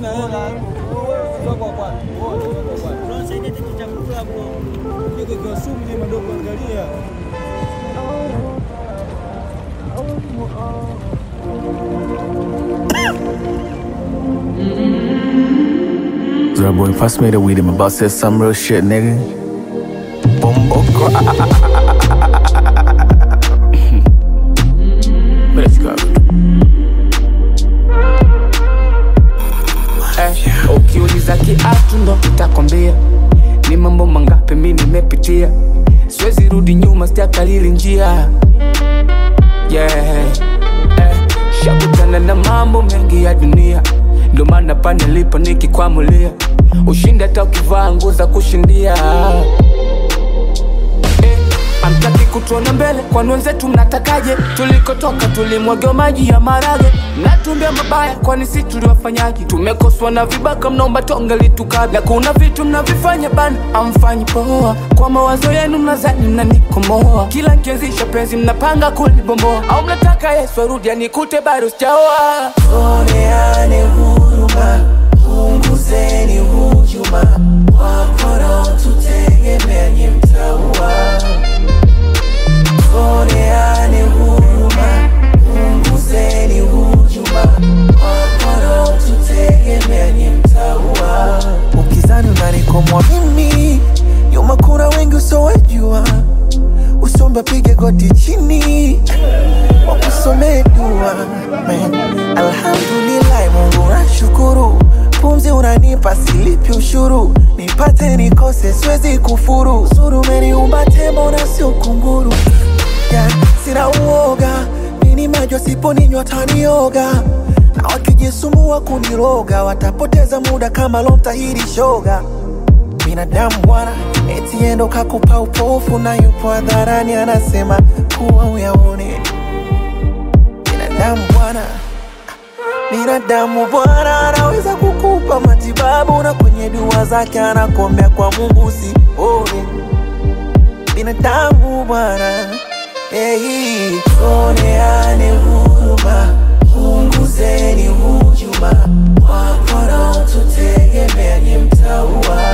Hamna hela. Soko kwa kwa. Unasaidia kitu cha kula bro. Niko kwa sumu ni madogo angalia. Zero boy, pass me the weed. I'm about to say some real shit, nigga. Bumbo Let's go. Eh, ukiuliza kiatu ndo nitakwambia ni mambo mangapi mi nimepitia siwezi rudi nyuma sijakalili njia yeah. eh, shakutana na mambo mengi ya dunia ndo maana pa nilipo nikikwamulia ushindi hata ukivaa nguo za kushindia eh, amtaki kutuona mbele kwani wenzetu mnatakaje tulikotoka tulimwagiwa maji ya marage mnatumbia mabaya kwani si tuliwafanyaje tumekoswa na vibaka mnaomba tonge litukabla kuna vitu mnavifanya bana amfanyi poa kwa mawazo yenu mnazani mnanikomoa kila nkianzisha penzi mnapanga kulibomboa au mnataka yesu arudi anikute bado sijaoa Oneane huruma, punguzeni hujuma, wakora tutegemea nye mtaua. Oneane huruma, punguzeni hujuma, wakora tutegemea nye mtaua. Ukizani unanikomwa mimi, nyuma kuna wengi usowejua, usomba pige goti chini wakusomee dua Man, alhamdulillah Mungu nashukuru, pumzi unanipa silipi ushuru, nipate nikose siwezi kufuru, zuru umeniumba tembo na sio kunguru yeah, sina uoga nini majo siponinywa tanioga na wakijisumbua kuniroga watapoteza muda kama lomtahiri shoga binadamu bwana eti endo kakupa upofu na yupo hadharani anasema kuwa uyaone binadamu bwana binadamu bwana anaweza kukupa matibabu na kwenye dua zake anakuombea kwa mungu usione binadamu bwana hey, oneane huruma punguzeni hujuma wakora tutegemea nye mtaua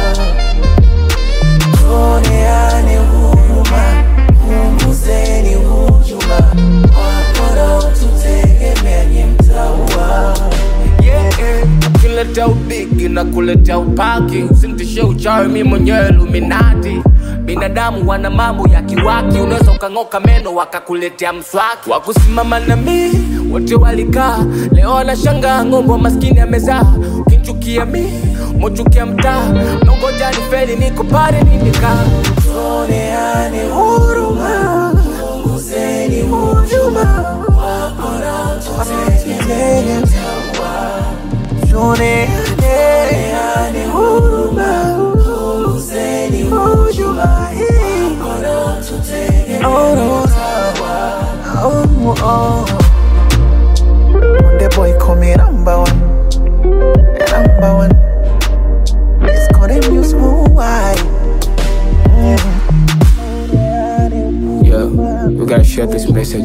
tuoneane huruma, punguzeni hujuma, wakora tutegemea nye mtaua. yeah, yeah. Ukileta ubigi na kuleta upaki usimtishe uchawi mi mwenyewe luminati binadamu wana mambo ya kiwaki unaweza ukang'oka meno wakakuletea mswaki wakusimama na mi wote walikaa leo wanashangaa ng'ombe wa maskini amezaa ukinchukia mi mochukia mtaa nongoja ni feli niko pale ninikaa Tuoneane huruma, punguzeni hujuma, wakora tutegemea nye mtaua. Tuoneane huruma, punguzeni hujuma, wakora tutegemea nye mtaua. Oh, oh. Konde boy call me number one, number one. It's called a news wide. yeah, we gotta share this message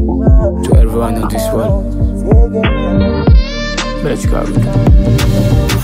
to everyone in this world let's go